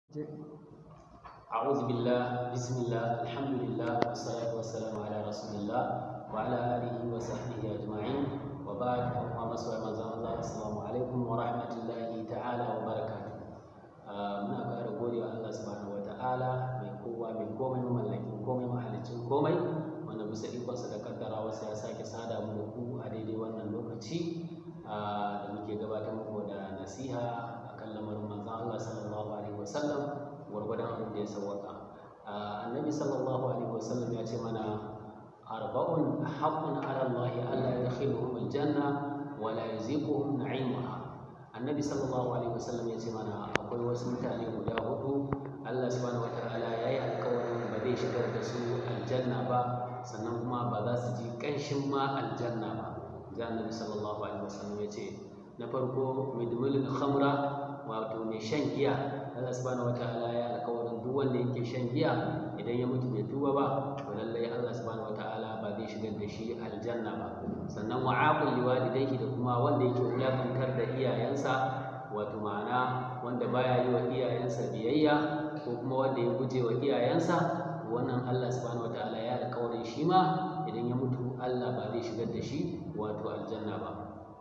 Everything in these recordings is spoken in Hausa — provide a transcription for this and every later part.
أعوذ بالله بسم الله الحمد لله والصلاة والسلام على رسول الله وعلى آله وصحبه أجمعين وبعد أما مسوى مزام الله السلام عليكم ورحمة الله تعالى وبركاته muna ƙara gode wa Allah subhanahu wata'ala mai kowa mai komai mamallakin komai mahalicin komai wanda bisa ikonsa da kaddara wasu ya sake sada mu da ku a daidai wannan lokaci da muke gabatar muku da nasiha akan lamarin manzon Allah sallallahu alaihi wasallam gwargwadon abin da ya sawwaka annabi sallallahu alaihi wasallam ya ce mana arba'un haqqun ala Allah alla yadkhiluhum aljanna wa la yaziquhum na'imuha annabi sallallahu alaihi wasallam ya ce mana akwai wasu mutane guda hudu Allah subhanahu wataala ya yi alkawarin ba zai shigar da su aljanna ba sannan kuma ba za su ji ƙanshin ma aljanna ba ga annabi sallallahu alaihi wasallam ya ce na farko midmulul khamra wato mai shan giya Allah subhanahu wataala ya alkawarin duk wanda yake shan giya idan ya mutu bai tuba ba to lallai Allah subhanahu wataala ba zai shigar da shi aljanna ba sannan wa'aqul liwalidayhi da kuma wanda yake wulakantar da iyayensa wato ma'ana wanda baya yi wa iyayensa biyayya ko kuma wanda ya guje wa iyayensa wannan Allah subhanahu wataala ya alkawarin shi ma idan ya mutu Allah ba zai shigar da shi wato aljanna ba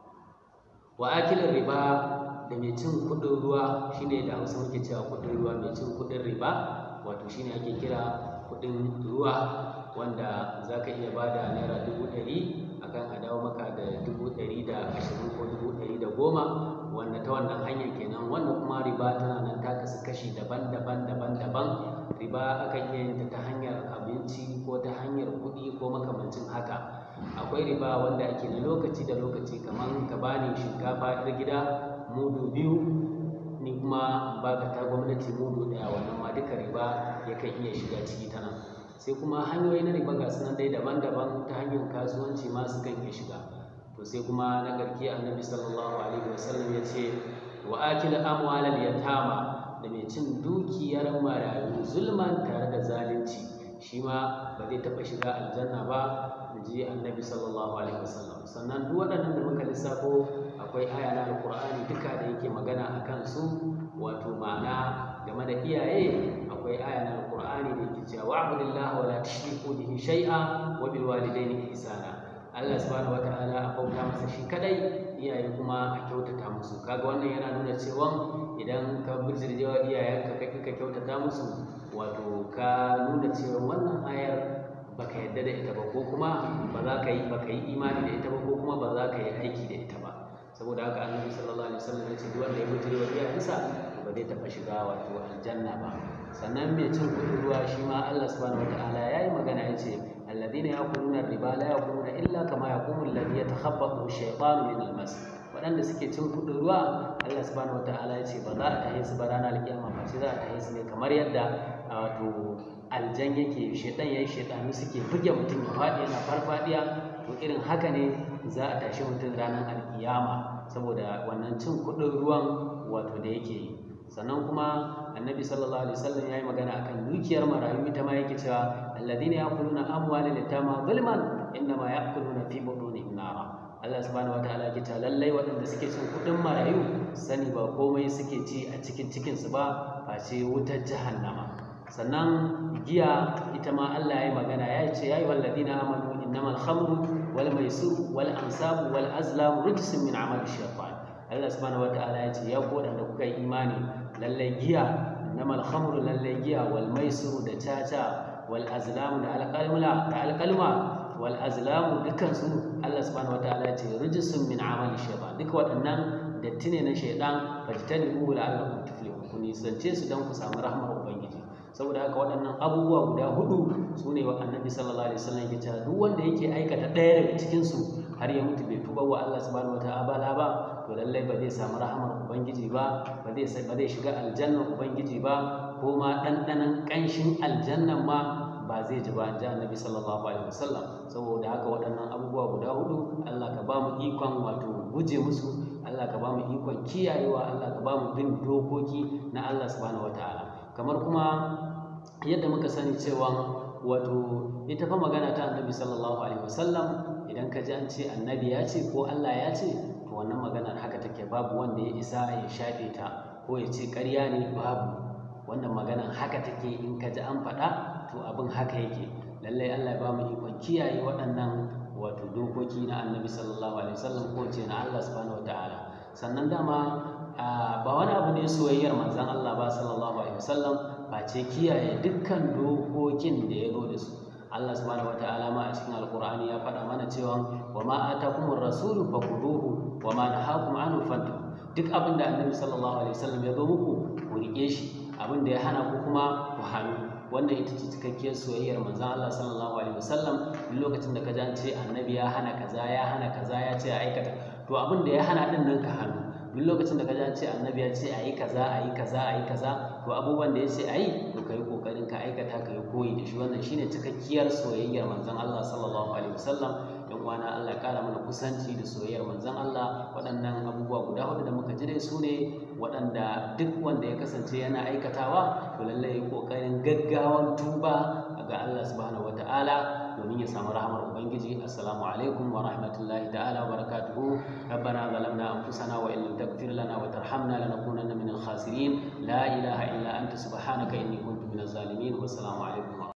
wa akilin riba da mai cin kuɗin ruwa shine da hausa muke cewa kuɗin ruwa mai cin kuɗin riba wato shine ake kira kuɗin ruwa wanda za ka iya ba da naira dubu ɗari akan a dawo maka da dubu ɗari da ashirin ko dubu ɗari da goma wanda ta wannan hanyar kenan wanda kuma riba tana nan ta kasu kashi daban-daban daban-daban riba akan iya yin ta ta hanyar abinci ko ta hanyar kuɗi ko makamancin haka akwai riba wanda ake na lokaci da lokaci kamar ka bani shinkafa 'yar gida mudu biyu ni kuma baka ta gwamnati mudu ɗaya wannan ma duka riba yakan iya shiga ciki ta nan sai kuma hanyoyi na riba ga sunan dai daban-daban ta hanyar kasuwanci ma su kan iya shiga to sai kuma na ƙarki annabi sallallahu alaihi wasallam ya ce wa akil amwalal yatama da mai cin dukiyar marayu zulman tare da zalunci shi ma ba zai taɓa shiga aljanna ba da ji annabi sallallahu alaihi wasallam sannan duk waɗannan da muka lissafo akwai aya na alƙur'ani duka da yake magana a kansu wato ma'ana game da iyaye akwai aya na alƙur'ani da yake cewa wa'budillaha wa la tushriku bihi shay'a wa bil walidayni ihsana Allah subhanahu wata'ala a bauta masa shi kadai iyaye kuma a kyautata musu kaga wannan yana nuna cewa idan ka bijirjewa iyayenka ka ka kyautata musu wato ka nuna cewa wannan ayar baka yadda da ita ba ko kuma ba za ka yi baka yi imani da ita ba ko kuma ba za ka yi aiki da ita ba saboda haka annabi sallallahu alaihi wasallam ya ce duk wanda ya bijirjewa iyayensa ba zai taɓa shiga wato aljanna ba sannan mai cin kuɗin ruwa shi ma Allah subhanahu wata'ala ya yi magana ya ce alladhina yaquluna riba la yaquluna illa kama yaqumu alladhi yatakhabbathu ash-shaytanu min al-mas waɗanda suke cin kuɗin ruwa Allah subhanahu wata'ala ya ce ba za a tahe su ba ranar alkiyama ba sai za a tahe su ne kamar yadda wato aljan yake shaitan yayi shaitanu suke buge mutum ya faɗi yana farfadiya to irin haka ne za a tashi mutum ranar alkiyama saboda wannan cin kuɗin ruwan wato da yake yi sannan kuma annabi sallallahu alaihi wasallam yayi magana akan dukiyar marayu ita ma yake cewa alladhina yaquluna amwalal yatama zulman innama yaquluna fi butunihim nara Allah subhanahu wataala yake cewa lallai waɗanda suke cin kuɗin marayu sani ba komai suke ci a cikin cikin su ba face wutar jahannama sannan giya ita ma Allah yayi magana ya ce yayi walladhina amanu innamal khamru wal maisir wal ansabu wal azlam rijsun min amali shaytan Allah subhanahu wata'ala ya ce ya ku waɗanda kuka yi imani lallai giya namal khamru lallai giya wal maisiru da caca wal azlamu da alƙalma da alƙalma wal azlamu dukkan su Allah subhanahu wata'ala ya ce rijsun min amali shaytan duka waɗannan datti ne na shaydan fajtanibu la'allakum tuflihun ku nisance su don ku samu rahmar ubangiji saboda haka waɗannan abubuwa guda hudu su ne wa annabi sallallahu alaihi wasallam ya ce duk wanda yake aikata ɗaya daga cikin su har ya mutu bai tuba wa Allah subhanahu wata'ala ba to lallai ba zai samu rahamar ubangiji ba ba zai ba zai shiga aljannar ubangiji ba ko ma ɗanɗanon ƙanshin aljannan ma ba zai ji ba ji annabi sallallahu alaihi wasallam saboda haka waɗannan abubuwa guda hudu Allah ka ba mu ikon wato guje musu Allah ka ba mu ikon kiyayewa Allah ka ba mu bin dokoki na Allah subhanahu wataala kamar kuma yadda muka sani cewa wato ita fa magana ta annabi sallallahu alaihi wasallam idan ka ji an ce annabi ya ce ko Allah ya ce to wannan maganar haka take babu wanda ya isa ya shafe ta ko ya ce ƙarya ne babu wannan maganan haka take in ka ji an faɗa to abin haka yake lallai Allah ya ba mu ikon kiyaye waɗannan wato dokoki na annabi sallallahu alaihi wasallam ko ce na Allah subhanahu wataala sannan dama ba wani abu ne soyayyar manzon Allah ba sallallahu alaihi wasallam face kiyaye dukkan dokokin da ya zo da su Allah subhanahu wataala ma a cikin alqur'ani ya faɗa mana cewa wa ma atakumur rasulu fakhuduhu wa ma nahakum anhu fantahu duk abin da annabi sallallahu alaihi wasallam ya zo muku ku rike shi abin da ya hana ku kuma ku hannu wannan ita ce cikakkiyar soyayyar manzon Allah sallallahu alaihi wasallam duk lokacin da ka ji an ce annabi ya hana kaza ya hana kaza ya ce a aikata to abin da ya hana din nan ka hannu duk lokacin da ka ji an ce annabi ya ce a yi kaza a yi kaza a yi kaza to abubuwan da ya ce a yi to ka yi kokarin ka aikata ka yi koyi da shi wannan shine cikakkiyar soyayyar manzon Allah sallallahu alaihi wasallam yan uwana Allah ya kara mana kusanci da soyayyar manzon Allah waɗannan abubuwa guda hudu da muka ji dai su ne waɗanda duk wanda ya kasance yana aikatawa to lallai ya kokarin gaggawan tuba ga Allah subhanahu wataala domin ya samu rahamar ubangiji assalamu alaikum wa rahmatullahi ta'ala wa barakatuhu rabbana zalamna anfusana wa in lam taghfir lana wa tarhamna lanakunanna minal khasirin la ilaha illa anta subhanaka inni kuntu minaz zalimin wassalamu alaikum